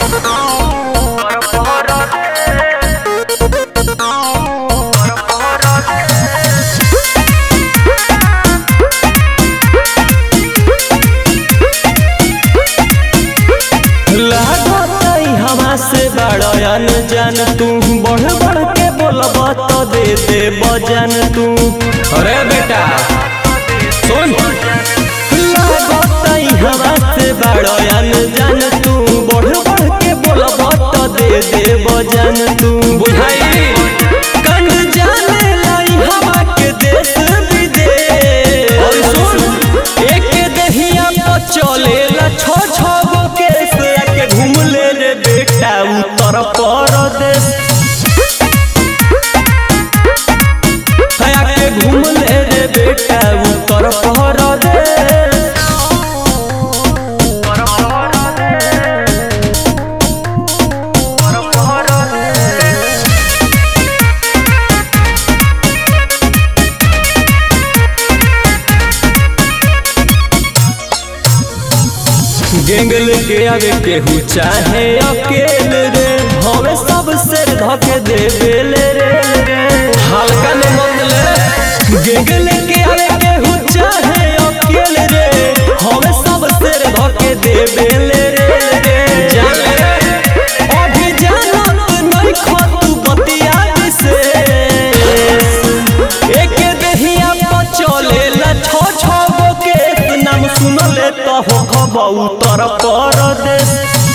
लागतई हवा से बड़यन जान तू बढ़ बढ़ के बोलब तो दे दे बजन तू अरे बेटा सुन लागतई हवा से बड़यन जान तू बढ़ बढ़ के बोलब तो दे दे बजन तू बुझाई कन जाने लाई हवा के देश विदेश और सुन एक दहिया पर चलेला छो छो गो केस आके घूम ले रे बेटा उत्तर प्रदेश आके घूम ले रे बेटा उत्तर प्रदेश गेंगल के आगे केहू चाहे अकेले रे हवे सब से धके देवेले रे रे हल्का में मतलब गेंगल के आगे केहू चाहे अकेले रे हवे सब से धके देवेले रे रे जान ले अभी जानत नहीं खतु बतिया से एक दहिया पर चलेला छो छो गो केस नाम सुनले तो हो खबा उत्तर प्रदेश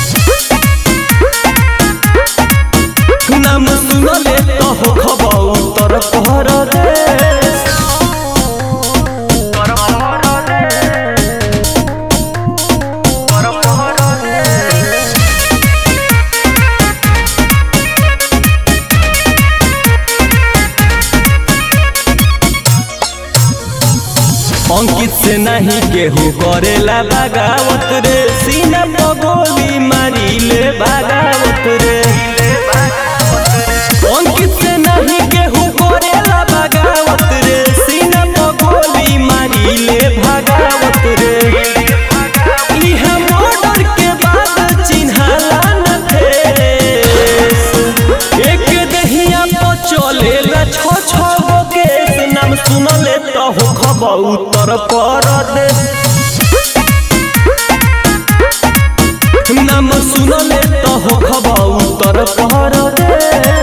नाम सुनले तो हो खबा उत्तर प्रदेश अंकित से नहीं केहू करेला बगावत रे सीना पर गोली मारी ले बगावत रे अंकित से नहीं केहू करेला बगावत रे सीना पर गोली मारी ले भगावत रे इहा मर्डर के बाद चिन्हाला न फेस एक दहिया पर चलेला छो छो गो केस नाम सुनले तो हो खबर उत्तर प्रदेश नाम सुनले तो हो खबर उत्तर प्रदेश